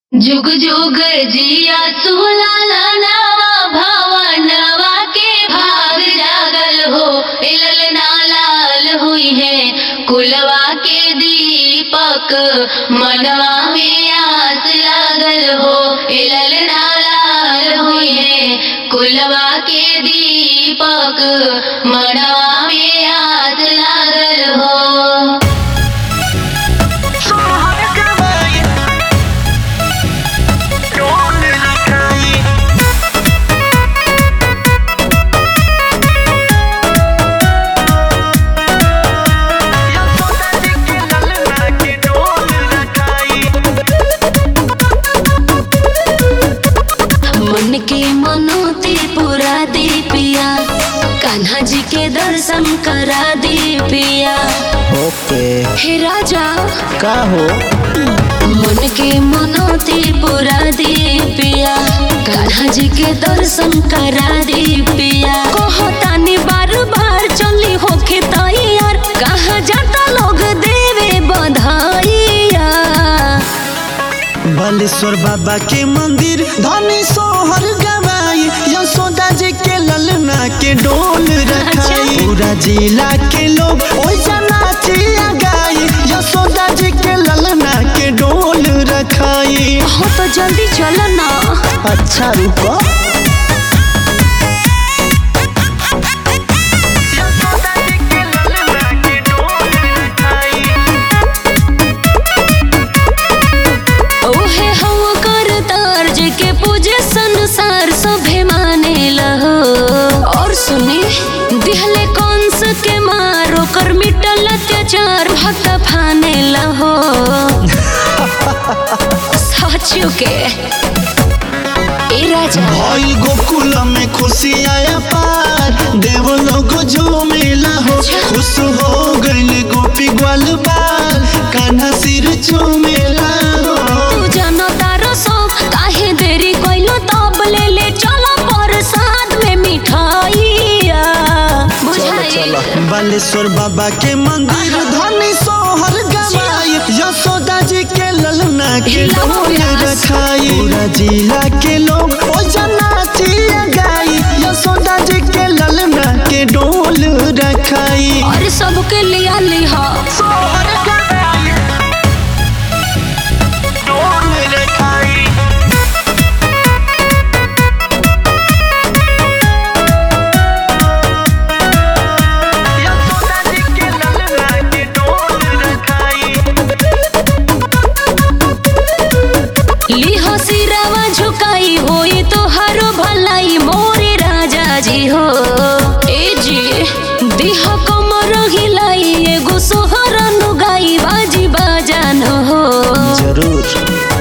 जुग जुग जिया सुलाला नवा भवनवा के भाग जागल हो इलल ना लाल हुई है कुलवा के दीपक मनवा में आस लागल हो इलल ना लाल हुई है कुलवा के दीपक मनवा में आस लागल हो सोहर गवाई डोल लगाई या सोदा जी के ललना के डोल लगाई मन के मनोती पूरा दी पिया कान्हा जी के दर्शन करा दी पिया ओके हे राजा का हो मन के मनोती पूरा दी पिया कान्हा जी के दर्शन करा दी पिया कहतानी बार बार चली होके तैयार कहाँ जाता लोग देवे बधाइया बालेश्वर बाबा के मंदिर धनी सोहर गवाई यशोदा जी के ललना के डोल रखाई पूरा जिला के लोग ओइसा नाचिया गाई यशोदा जी के ललना के डोल रखाई हो तो जल्दी चलो ना अच्छा रुको या सोदा जी के ललना के डोल लगाई ओहे हम कर तार्ज के पूजे संसार सभे माने लहो और सुनी दिहले कंस के मारो कर मिटल अत्याचार भक्त फाने लहो साचू के ए राजा भइल गोकुल में खुशी आया पार देव लोग झूमेला हो खुश हो गइल गोपी ग्वाल बाल कान्हा सिर झूमेला हो तू जानो तारो सब काहे देरी कइलो तब ले ले चलो प्रसाद में मिठाइया बुझाई बालेश्वर बाबा के मंदिर धनी सोहर गवाई यशोदा जी के ललना के हिलाओ डोल प्यास। रखाई पूरा जिला के लोग ओ जनाचिया गाई यशोदा जी के ललना के डोल रखाई और सबके लिया लिहा सोहर गवाई डोल लगाई या सोदा जी के ललना के डोल लगाई लिहो सिरावा झुकाई होई तो हरो भलाई मोरे राजा जी हो ए जी दिह कमर हिलाई एगो सोहर नुगाई बाजी बाजान हो जरूर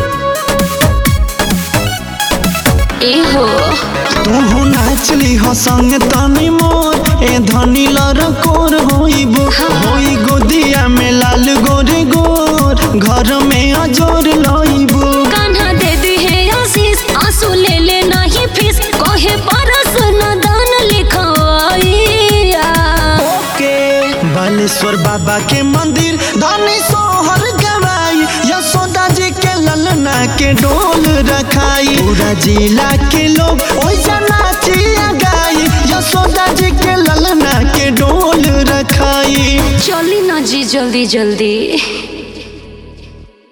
ए हो तुहु नाचली हो संग तनी मोर ए धनी लर कोर होइबो होई गोदिया में लाल गोरे गोर घर में अजोर लइबो कान्हा दे दी है आशीष आंसू ले ले नहीं फीस कहे परस न दान लिखवाइया के बालेश्वर बाबा के मंदिर धनी सोहर गवाई यशोदा जी के ललना के डोल रखाई पूरा जिला के लोग ओइसा नाचिया गाई यशोदा जी के ललना के डोल रखाई चली ना जी जल्दी जल्दी